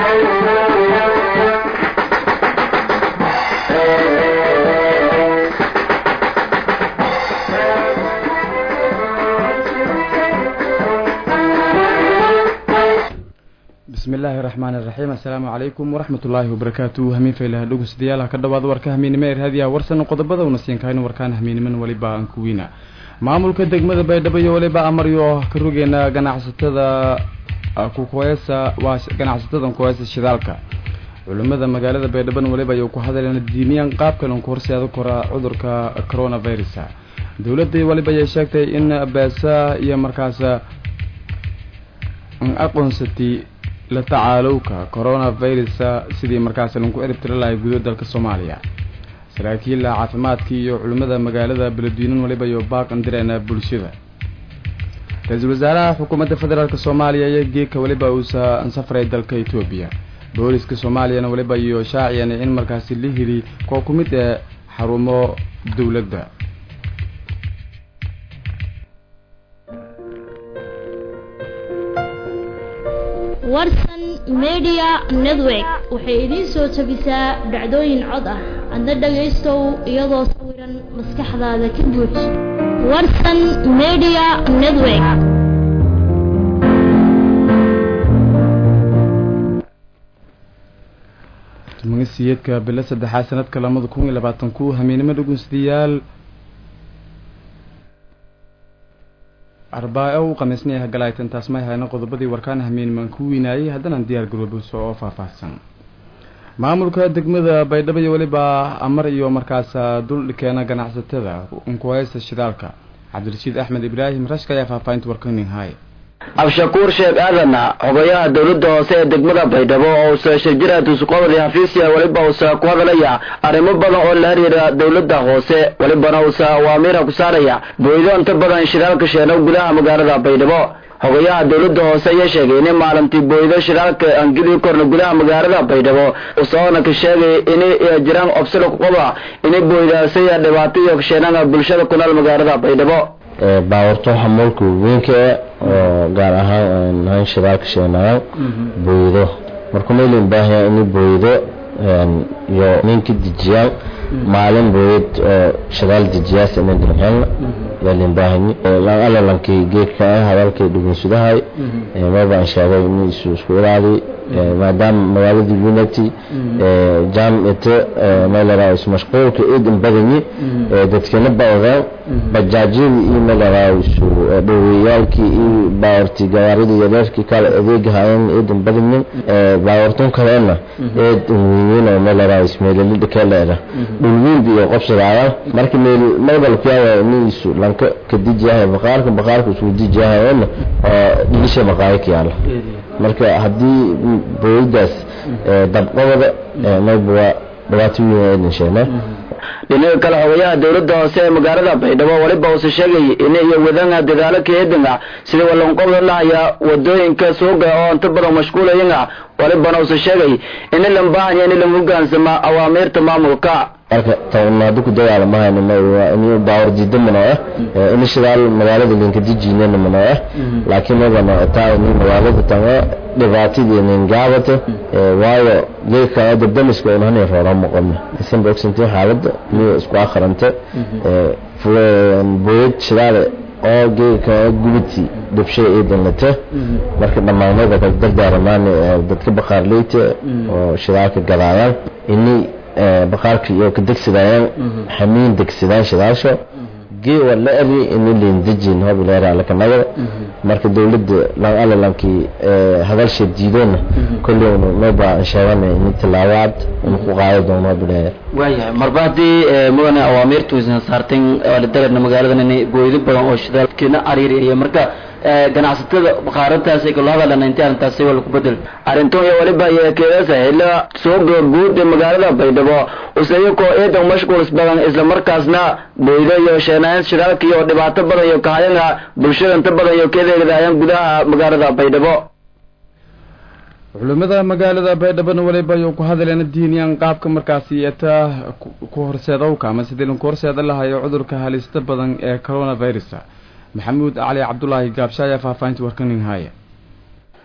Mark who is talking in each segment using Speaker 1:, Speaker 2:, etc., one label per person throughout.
Speaker 1: bismi illaahi raxmaan iraxiim assalaamu calaykum waraxmat ullaahi wabarakaatu hamiin faylaha dhegeystayaal ka dhawaada warka hamiinimo ee raadiyaha warsan qodobada una siin kahayno warkaan hamiiniman weliba aan kuwiina maamulka degmada baydhabo iyo weliba amaryo ka rogeena ganacsatada kukuheesa waa ganacsatada kuheesa shidaalka culimada magaalada baydhaban weliba ayuu ku hadleen diimiyaan qaabkan ku horseeda kora cudurka coronavirus dowladda weliba ayay sheegtay in beesa iyo markaas aqoonsatay la tacaalowka coronavirus sidii markaas lagu eribtiri lahay gudo dalka soomaaliya saraakiila caafimaadkii iyo culimmada magaalada beledweynan waliba iyo baaqan direena bulshada ra-iisul wasaaraha xukuumadda federaalk soomaaliya iyo geedka weliba uusa safray dalka etoobiya booliska soomaaliyana weliba iyo shaaciyan in markaasi la heli koo ku mid ee xarumo dowladda
Speaker 2: warsan media network waxay idiin soo jabisaa dhacdooyin cod ah adna dhagaystow iyadoo sawiran maskaxdaada ka buuj warsan media network
Speaker 1: magasiyeedka bilo saddexaad sanadka lamada kun iyo labaatan ku hamiinimo dhegeystayaal arbaa-o u khamiisnay hagalaytan taas may hayna qodobadii warkaan hamiinimaan ku weynaayay haddana diyaar garoobuso oo faahfaahsan maamulka degmada baydhabo iyo weliba amar iyo markaas duldhikeena ganacsatada unkuhaysta shidaalka cabdirashiid axmed ibraahim rashka ayaa faahfaahinta warkaning haay
Speaker 3: abshakuur sheekh aadan xogayaha dowladda hoose ee degmada baydhabo oo usa shirjiraatusuqabadi hafiisiya weliba usa ku hadalaya arrimo badan oo la xiriira dowladda hoose welibana usa awaamiira ku saaraya booydo inta badan shidaalka sheeno gudaha magaalada baydhabo xogayaha dowladda hoose ayaa sheegay in maalintii booydo shidaalka aan geli korna gudaha magaalada baydhabo usoona ka sheegay inay jiraan obsilo kuqaba inay booydaasaya dhibaato iyo kasheenana bulshada ku nool magaalada baydhabo
Speaker 4: baawarto xamuulka weynka oo gaar ahaan han shidaalka sheenayaan booydo marka maylin baahaya inay booydo iyo ninka dejiyaan maalin booyad oo shidaal dejiyaas inay dirxeen yaalin baahani alalankii geedka ah hadalkay dhugunsudahay mabaan sheegay in isu isku ilaali maadaama magaaladii unity jam ite meelaraa ismashquulka iidan badanyi dadkana bawdaan bajaajyadii iyo meelaraa isu dhoweyaalkii iyo baawartii gawaaridii yareerkii kale adeegahayan iidan badanyin baawartun kaleena eedan weynyin oo meelaraa ismeelelida kaleera dhulwiinba iyo qobsadaada marka meel maydalkiyaawa in isu lanka ka dijiyahay baqaarka baqaarka isku dijiyahayeena oo dhilisha maqaayaka yaala marka haddii booyadaas dabqabada mayba waa dhibaato weyn aydan sheegnaa
Speaker 3: dhinaga kale xogayaha dowladda hoose ee magaalada baydhabo weliba uuse sheegay in iyo wadanga dadaalo kaedanga sida walanqobda lahaya wadooyinka suuga oo inta badan mashquulayanga walibana uuse sheegay in lan baahanya in lan hogaansama awaamiirta maamulka
Speaker 4: marka tanaado ku dagaala mahayna in baawar diida mana ah in shidaal magaalada linka dijinana mana ah laakiin magana taa in magaalada tanga dhibaatadeena gaabata waayo geedka dabdamiska oo hanay roora maqono isan bogsantay xaaladda niyo isku akhranta booyad shidaal oo geedka gubiti dhabshay ciidan lata marka dhammaanada ka dardaaramaan dadka baqaarleyta oo shidaalka gadaayaan inay baqaarka iyo ka degsadayaan xamiin degsadaan shidaasho gee waa la eri in liin dejin hob leera lakanagada marka dawladda lan alalankii hadalsha diidoona kolleyna mayba sheegana in tilaawaad in ku qaado doono hob leera
Speaker 3: waayahay marba haddii mudane awaamiirtu aysan saarteen dareerna magaaladan inay booydo badan oo shidaalkeena cariiriya marka ganacsatada baqaarantaas ay kala hadalana intii arrintaasi waa lagu bedel arrintan iyo waliba iyo keedasa xilla suuqa guud ee magaalada baydhabo usayakoo eedan mashquuls badan isla markaasna booydo iyo sheenayn shidaalka iyo dhibaato badan iyo kahayanga bulshada inta badan iyo keedeegadaayaan gudaha magaalada baydhabo
Speaker 1: culimada magaalada baydhabona waliba ayuu ku hadleen diiniyaan qaabka markaasi eta ku horseedowka ama sidii lanku horseeda lahayo cudurka halista badan ee coronavirus maxamuud cali cabdulaahi gaabsha ayaa faahfaahinta warkanin haya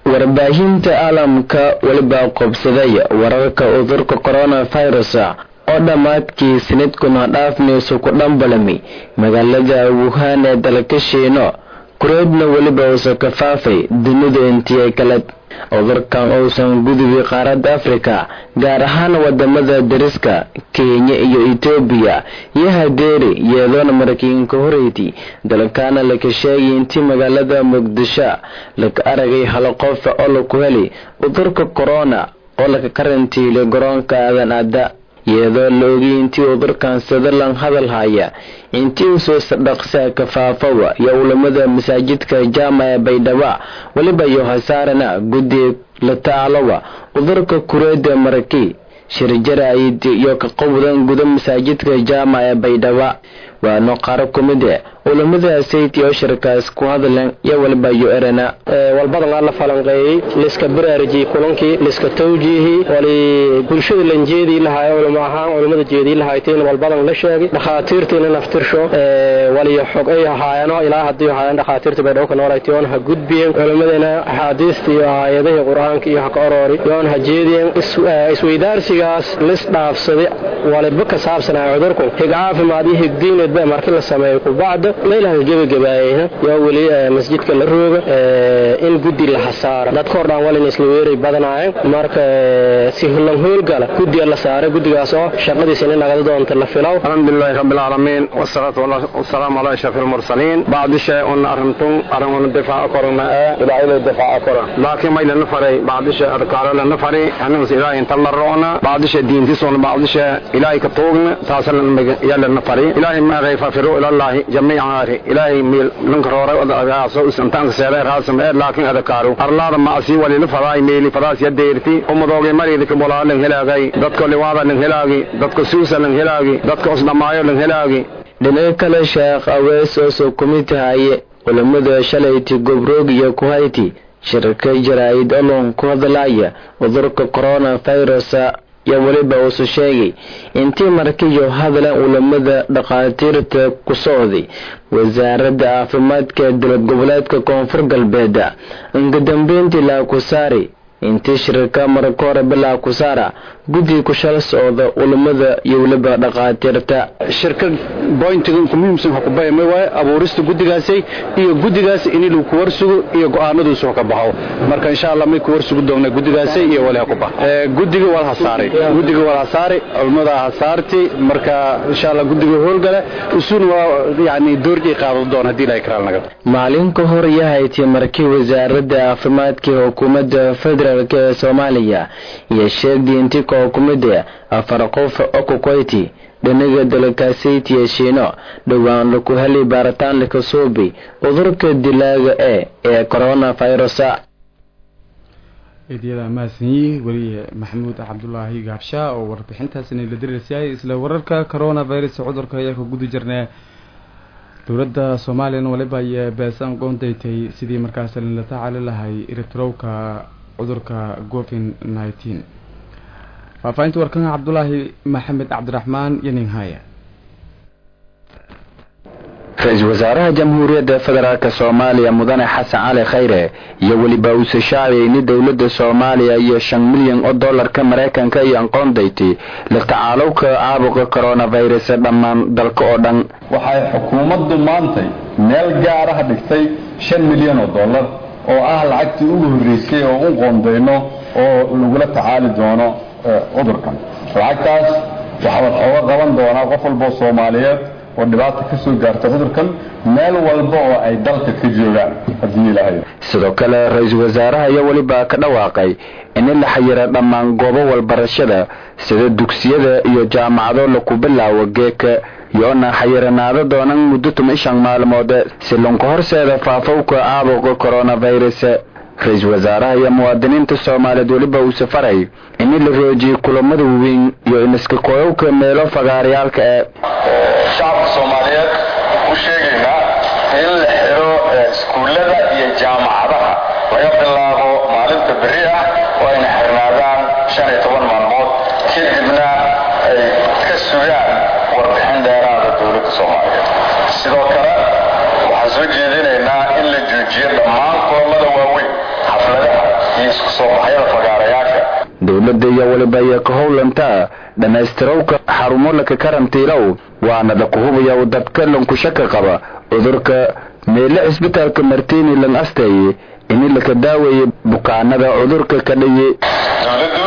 Speaker 3: warbaahinta caalamka weliba qobsaday wararka cudurka coronavirus oo dhammaadkii sanadkuna dhaafmayso ku dhambalami magaalada wuhan ee dalka shiino kureedna weliba uusan ka faafay dunida intii kale cudurkan uusan gudubi qaaradda afrika gaar ahaan wadamada dariska kenya iyo etoobiya iyo hadeeri iyadoona maraykanka horeyti dalkaana laka sheegay intii magaalada muqdisho laka aragay hal qof oo laku heli cudurka corona oo laka karantiilay garoonka aadan adda iyadoo la ogay intii cudurkan sutherland hadal haya intii usoo sadhaqsaa kafaafowa iyo ulamada masaajidka jaama ee baydhaba weliba iyo hasaarana guddi la tacaalowa cudurka kureeda maraki shirjaraayid iyo ka qowdan guda masaajidka jaama ee baydhaba waano qaar ku mid e culamada sayti oo shirkaas ku hadleen iyo waliba iyo erana
Speaker 5: walbadan la falanqeeyey liska baraariji kulankii liska tawjiihi wali bulshada lanjeedii lahaay culamo ahaan culamada jeedii lahayteen walbadan la sheegay dhakhaatiirtiina naftirsho waliyo xog ay ahaayano ilaa haddii ahaayeen dhakhaatiirta bay dhowka nooraytiyoon ha gudbiyeen culamadana axaadiista iyo aayadihii qur-aanka iyo ha ka oroori yoon ha jeediyeen isweydaarsigaas lis dhaafsaday waliba ka saabsanaya cudurku hig caafimaad iyo higdiinedba markii la sameeyo kubacda meelaha gebagabaayeyna yaa weli masjidka la rooga in guddi la hasaara dadka hor dhaan walina isla weeray badanaayeen marka si hullan hoolgala guddiga la saaray guddigaas oo shaqadiisina nagada doonta la filow
Speaker 6: alxamdulilahi rabbi alcaalamiin wasalaatu wasalaamu calaa ashrafi almursaliin bacdi shay un arrintum arrimuna difaaca korona ee ilaahayda difaaca kora laakiin may lana faray bacdisha adkaaro lana fari anigus ilaahay inta la roona bacdisha diintisuna bacdisha ilaahay ka tuugna taasa yaa lana fari ilaahay maaqay fafiru ilallaahi jamiican ari ilaahay miil ninka roora adagaaso intaanka seeday raasam ee laakiin adakaaru arlaada maasi walila fadaay meeli fadaas ya deerti umadoogay mariida ka bolaa lan helaagay dadka liwaada lan helaagi dadka suusa lan helaagi dadka osdhamaayo lan helaagi
Speaker 3: dhinaca kale sheekh awees oo soo kumid tahaye culamada shalayti gobroog iyo kuhayti shirka jaraa'id olon ku hadlaya cudurka coronavirus iyo weliba uusu sheegay intii markiyo hadlan culamada dhakhaatiirta ku socday wasaaradda caafimaadka dowlad goboleedka koonfur galbeed inka dambeyntii laakusaari intii shirka marka hore bilaa kusaara guddi ku shal socda culamada iyo weliba dhakhaatiirta
Speaker 6: shirka boyntiga ku muhiimsan waxa ku bayamay waaye abuurista guddigaasay iyo guddigaas in lagu ku warsugo iyo go'aanaduusu ka baxo marka insha Allah may ku warsugo doonaa guddigaasay iyo walaha ku bax ee guddiga wal hasaaray guddiga wal hasaaray culamada hasaarti marka insha Allah guddiga howlgala usun waa yaani doorji qaado doon hadii la ikraal naga
Speaker 3: maalin ka hor yahayti markii wasaaradda caafimaadka hukuumadda federaalk ee Soomaaliya iyo sheegday intii xukuumadda afar qof oo ku koyti dhinaga dalkaasayt iyo shiino dhowaan laku helay baaritaan laka soobay cudurka dilaaga ee ee coronavirus
Speaker 1: eedyada mahadsanyi weliye maxamuud cabdulaahi gaabshaa oo warbixintaasina la diriirsiyaay isla wararka coronavirus cudurka ayaa ka gudi jirnaa dowladda soomaaliyana waliba ayay beesan qoondaytay sidii markaas la tacaali lahay eritrowka cudurka covid nineteen faahfaahinta warkan cabdulaahi maxamed cabdiraxmaan iyo ninhaya
Speaker 7: ra-iisul wasaaraha jamhuuriyadda federaalk soomaaliya mudane xasan cali khayre iyo weliba uuse shaaciyay in dowladda soomaaliya iyo shan milyan oo dollarka maraykanka iyo aqoondaytay la tacaalowka caabuqa coronavirus dhammaan dalka oo dhan
Speaker 8: waxay xukuumaddu maantay meel gaaraha dhigtay shan milyan oo dollar oo ah lacagtii ugu horreysay oo u qoondayno oo lagula tacaali doono cudurkan lacagtaas waxaa wax ooga qaban doonaa qof walboo soomaaliyeed oo dhibaata ka soo gaarta cudurkan meel walba oo ay dalka ka joogaan haddii ilaahay
Speaker 7: sidoo kale ra-iisul wasaaraha iyo weliba ka dhawaaqay in la xayira dhammaan goobo walbarashada sida dugsiyada iyo jaamacado laku bilaawo geeka yoona xayiranaado doonan muddo toban shan maalmood si lanku horseeda faafowka caabuqa coronavirus ra-iisul wasaaraha iyo muwaadiniinta soomaaliyeed weliba uu safaray in la roojiyey kulamada waaweyn iyo iniska koyowka meelo fagaaryaalka ee
Speaker 8: shacabka soomaaliyeed u sheegaynaa in la xiro iskuullada iyo jaamacadaha laga bilaabo maalinta berri ah oo ayna xirnaadaan shan iyo toban maalmood kadibna ay ka sugaan warbixin dheeraada dowladda soomaaliyeed sidoo kale waxaan soo jeedinaynaa in la joojiyo dhammaan kulamada waaweyn xafladaha iyo isku soo baxyada fagaarayaasha
Speaker 7: dowladda iyo weliba iyo ka howlantaa dhammaystirowka xarumo laka karantiilow waana dakuhubaya u dadka lankushaka qaba cudurka meele cisbitaalka martini lan asteeye ini laka daaweeye bukaanada cudurka ka dhaye
Speaker 8: dowladdu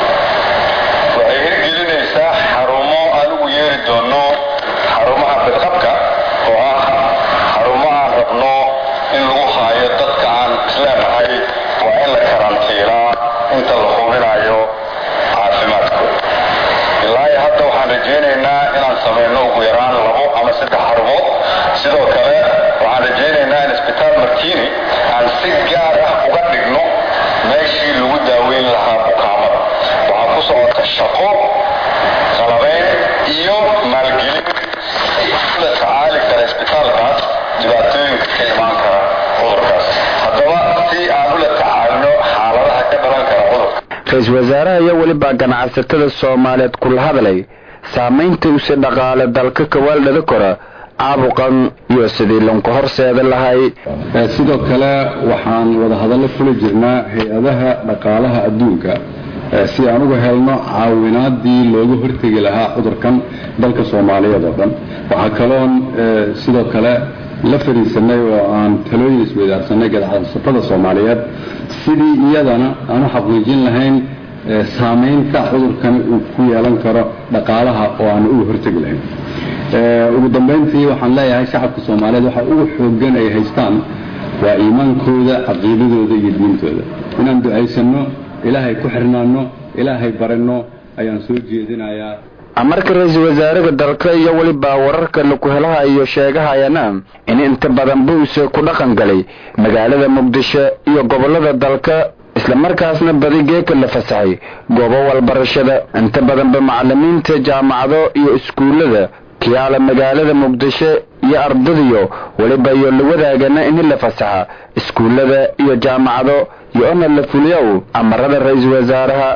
Speaker 8: waxay hirgelinaysaa xarumo aan ugu yeeri doono xarumaha bidqabka oo ah xarumo aan rabno in lagu haayo dadka aan isleenahay waa in la karantiilaa inta la hubinayo caafimaadkooda ilaa iyo hadda waxaan rajaynaynaa inaan samayno ugu yaraan labo ama saddex xarumood sidoo kale waxaan rajaynaynaa in isbitaal martini aan si gaar ah uga dhigno meeshii lagu daaweyn lahaa bukaamada waxaa ku socota shaqo qalabeyn iyo maalgelin la tacaali kara isbitaalkaas dhibaatooyinka ka imaan kara cudurkaas haddaba si aan ula tacaalino xaaladaha ka dhalan kara cudurka
Speaker 7: ra-iisul wasaaraha iyo weliba ganacsatada soomaaliyeed kula hadlay saamaynta use dhaqaale dalka kawaaldhada kora caabuqan iyo sidii lanku horseeda lahay
Speaker 8: sidoo kale waxaan wadahadallo fuli jirnaa hay-adaha dhaqaalaha adduunka si aan uga helno caawinaadii looga hortegi lahaa cudurkan dalka soomaaliyeed oo dhan waxaa kaloon sidoo kale la fadhiisanay oo aan talooyin isweydaarsanay ganacsatada soomaaliyeed sidii iyadana aan u xaqiijin lahayn saamaynta cudurkan uu ku yeelan karo dhaqaalaha oo aan uga hortegi lahayn ugu dambayntii waxaan leeyahay shacabka soomaaliyeed waxa ugu xoogan ay haystaan waa iimaankooda caqiidadooda iyo diintooda inaan ducaysanno ilaahay ku xirnaano ilaahay baranno ayaan soo jeedinayaa
Speaker 7: marka ra-iisul wasaaraha dalka iyo weliba wararka laku helaha iyo sheegahayana in inta badan buuse ku dhaqan galay magaalada muqdisho iyo gobolada dalka islamarkaasna badi geeka la fasaxay goobo walbarashada inta badanba macalimiinta jaamacado iyo iskuullada kiyaala magaalada muqdisho iyo ardadiyo weliba iyo la wadaagana in la fasaxa iskuullada iyo jaamacado iyo ona la fuliyow amarada ra-iisul wasaaraha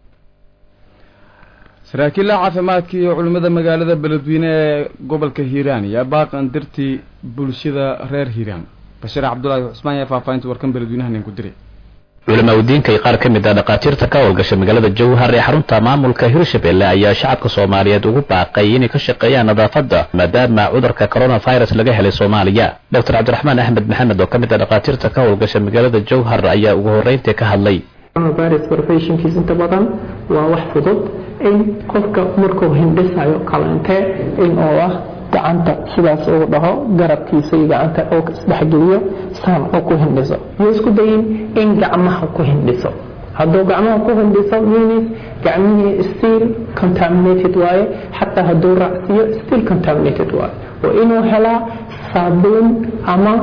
Speaker 1: saraakiilla caafimaadka iyo culimmada magaalada beledweyne ee gobolka hiiraan ayaa baaqan dartii bulshada reer hiiraan bashiir cabdulaahi cusmaan ayaa faahfaahinta warkan beledweynahan ku diray
Speaker 9: culamaa udiinka iyo qaar ka mid ah dhakhaatiirta ka howlgasha magaalada jowhar ee xarunta maamulka hirshabelle ayaa shacabka soomaaliyeed ugu baaqay inay ka shaqeeyaan nadaafadda maadaama cudurka coronavirus laga helay soomaaliya doctor cabdiraxmaan axmed maxamed oo ka mid ah dhakhaatiirta ka howlgasha magaalada jowhar ayaa ugu horreyntii ka hadlay
Speaker 10: coronavirus professionkiis inta badan waa wax fudud in qofka markuu hindhisayo kaleente in oo ah gacanta sidaas uu dhaho garabkiisa iyo gacanta oo isdhexgeliyo saan oo ku hindhiso iyo isku dayin in gacmaha ku hindhiso hadduu gacmaha ku hindhiso means gacmihii still contaminated waaye xataa hadduu raacsiiyo still contaminated waaye waa inuu helaa saabuun ama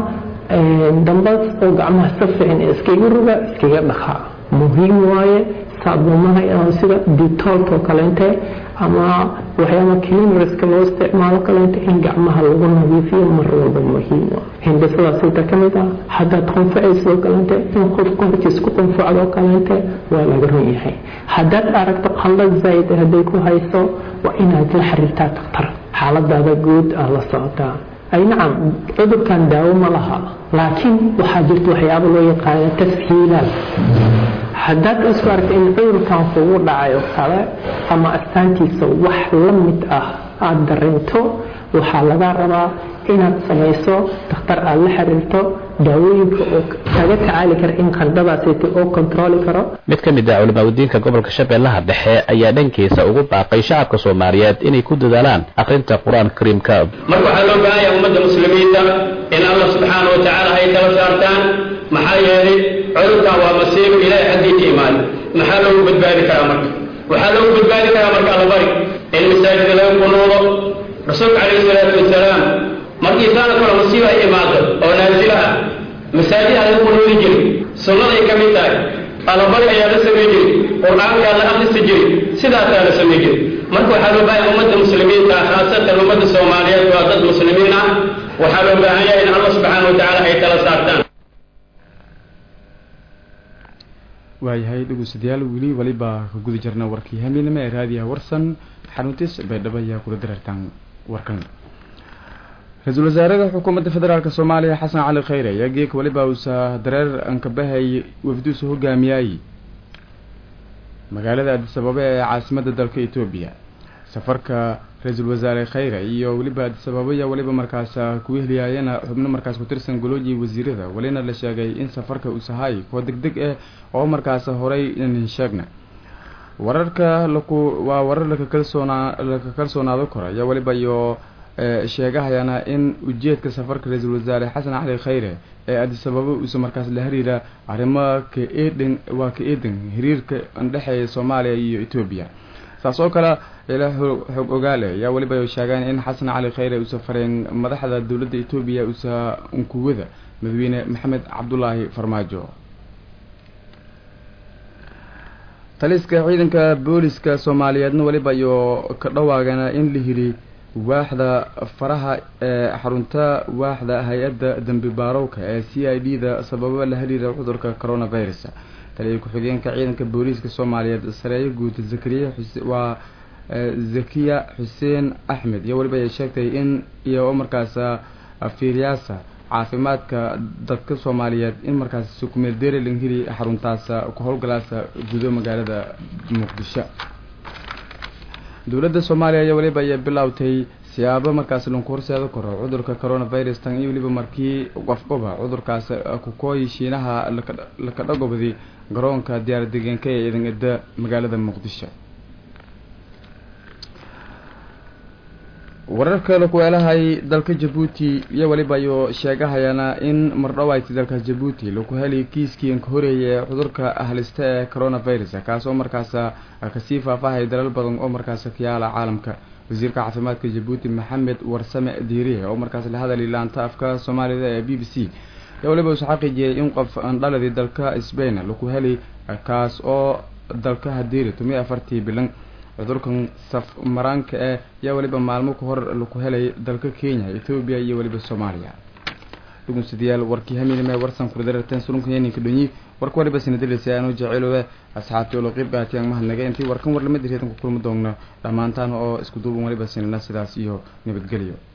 Speaker 10: dambas oo gacmaha si fiican iskaga ruga iskaga dhaqaa muhiim waaye saabuumaha inaan sida detoolkoo kaleente ama waxyaaba cleanerska loo isticmaalo kaleente in gacmaha lagu nadiifiyo mar walba muhiim waa hindhisadaas inta ka mid ah haddaad qunfacayso kaleente in qofku hortiis ku qunfacdo kaleente waa laga run yahay haddaad aragto qallad zayd hadday ku hayso waa inaad la xiriirtaa daktar xaaladaada guud aad la socotaa ay nacam cudurkan daawo ma laha laakiin waxaa jirta waxyaabo loo yaqaano tashiilaad haddaad isku aragta in cudurkan kugu dhacayo kale ama astaantiisa wax la mid ah aada dareento waxaa laga rabaa inaad samayso dakhtar aada la xiriirto daawooyinka oo kaga tacaali kara in qardadaasita oo kontrooli karo
Speaker 9: mid ka mid ah culamaa udiinka gobolka shabeellaha dhexe ayaa dhankiisa ugu baaqay shacabka soomaaliyeed inay ku dadaalaan akhrinta qur-aanka kariimka
Speaker 11: marka waxaa loo baahan yahay ummadda muslimiinta in allah subxaana wa tacaala hay tala saartaan maxaa yeelay cudurkan waa masiibo ilaahay xaggii ka imaada maxaa loogu badbaadi karaa marka waxaa loogu badbaadi karaa marka allabari in masaajida laga kunuudo rasuulka calayhi salaatu wasalaam markii saana kale masiiba ay imaado oo naasila ah masaajidaa laga kunuudi jiray sunnaday ka mid tahay allabari ayaa la samey jiray qur-aankaa la akrisi jiray sidaasaa la samey jiray marka waxaa loo baahan ummadda muslimiinta ah khaasatan ummadda soomaaliyeed waa dad muslimiin ah waxaa loo baahan yahay in allah subxaana wa tacaala ay tala saartaan
Speaker 1: waayahay dhegeystayaal weli waliba ka guda jirna warkii hamiinimo ee raadiyaha warsan xaruntiis baydhabo ayaa kula dareertaan warkan ra-iisul wasaaraha xukuumadda federaalk soomaaliya xasan cali khayre ayaa geek weliba uusa dareer ankabahay wafduusa hogaamiyay magaalada adisababa ee caasimadda dalka etoobiya safarka ra-iisul wasaare khayre iyo weliba adisababa ayaa weliba markaas ku wehliyaayana xubno markaas ku tirsan golooji wasiirada welina la sheegay in safarka uu sahay koo deg deg ah oo markaas horay inin sheegna wararka laku waa warar laka kalsoonaa laka kalsoonaado karo ayaa weliba iyo sheegahayana in ujeedka safarka ra-iisul wasaare xasan cali khayre ee adisababa uusa markaas la xiriira arrimo ka eedhan waa ka eedan xiriirka andhexeeya soomaaliya iyo etoobiya saas oo kale ila xog ogaale ayaa weliba sheegaan in xasan cali khayre uusa fareen madaxda dowladda etoobiya uusa unkuwada madaxweyne maxamed cabdulaahi farmaajo taliska ciidanka booliska soomaaliyeedna weliba iyo ka dhawaagana in la hiri waaxda faraha ee xarunta waaxda hay-adda dembi baarowka ee c i d da sababa la xiriira cudurka coronavirus taliya ku-xigeenka ciidanka booliiska soomaaliyeed sareeyo guud zakariya waa zakiya xuseen axmed iyo weliba ay sheegtay in iyo markaas fiiryaasa caafimaadka dadka soomaaliyeed in markaas kumeel dereling hiri xaruntaas ku howlgalaasa gudo magaalada muqdisho dowladda soomaaliya ayaa weliba ay bilowtay siyaabo markaas lanku horseeda karo cudurka coronavirus tan iyo weliba markii qofqoba cudurkaas kukooyi shiinaha laka dhagobday garoonka diyaar degeenka ee idan eda magaalada muqdisho wararka lakuweelahay dalka jabuuti iyo weliba ayuu sheegahayana in mardhawayti dalka jabuuti laku helay kiiskii ka horeeyay cudurka halista ee coronavirus kaas oo markaas kasii faahfaahay dalal badan oo markaas ka yaala caalamka wasiirka caafimaadka jabuuti maxamed warsame diiriye oo markaas la hadalay laanta afka soomaalida ee b b c ayaa weliba usu xaqiijiyay in qof andhaladii dalka sbain laku helay kaas oo dalka hadiiri tumiyo afartii bilan cudurkan saf maraanka eh yaa weliba maalmo ka hor laku helay dalka kenya ethoobiya iyo weliba soomaaliya dhugunsidayaal warkii hamiinime warsan kurdararteen sulunka yeninka dhonyi warka waliba sinadilisa aanu jeceelowe asxaabtii olo qeyb gaatiyaan mahadnaga intii warkan warlamada reedan ku kulmi doogno dhammaantaan oo isku duuban waliba sinana sidaas iyo nabadgelyo